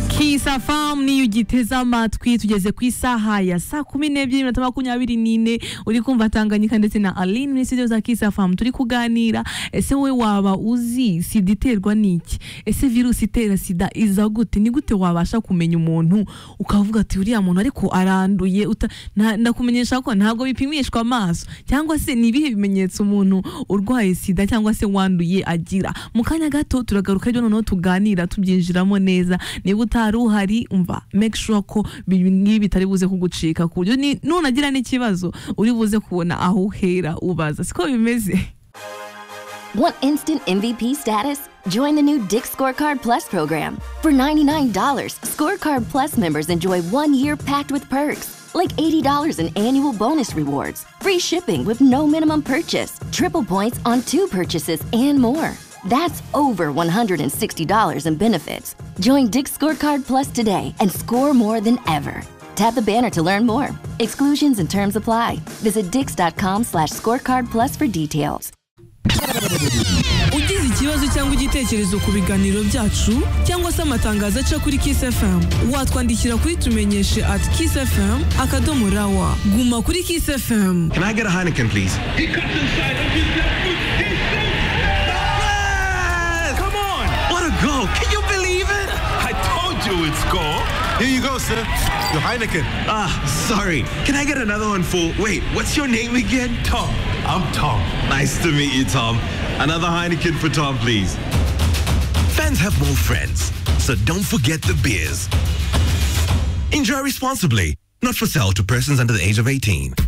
kisa famu niyo ugiteze amatwi tugeze ku isaha ya saa kumi n'ebyiri minota makumyabiri n'ine uri kumva tanganyika ndetse na aline muri studio za kisa famu turi kuganira ese wowe waba uzi sida iterwa n'iki ese virusi itera sida iza gute ni gute wabasha kumenya umuntu ukavuga ati uriya muntu ariko aranduye uta- nta- ndakumenyesha ko ntabwo bipimishwa amaso cyangwa se ni ibihe bimenyetso umuntu urwaye sida cyangwa se wanduye agira mu kanya gato turagaruka rero noneho tuganira tubyinjiramo neza niba utari uhari umva make sure ko ibi ngibi bitari buze kugucika ku buryo ni- nunagira n'ikibazo uri buze kubona aho uhera ubaza siko bimeze Want instant MVP status? Join the new Dick Scorecard Plus program. For $99, Scorecard Plus members enjoy one year packed with perks, like $80 in annual bonus rewards, free shipping with no minimum purchase, triple points on two purchases, and more. That's over $160 in benefits. Join Dick Scorecard Plus today and score more than ever. Tap the banner to learn more. Exclusions and terms apply. Visit dix.com slash scorecard plus for details. ugize ikibazo cyangwa igitekerezo ku biganiro byacu cyangwa se amatangazo aca kuri Kiss FM watwandikira kuri tumenyeshe at Kiss FM akadomo rawa guma kuri Kiss FM Can I get a Heineken, please? He comes inside of his left foot. He shoots. Come on! What a goal! Can you believe it? I told you it's goal. Here you go, sir. Your Heineken. Ah, sorry. Can I get another one for? Wait, what's your name again? Tom. I'm Tom. Nice to meet you, Tom. Another Heineken for Tom, please. Fans have more friends, so don't forget the beers. Enjoy responsibly. Not for sale to persons under the age of 18.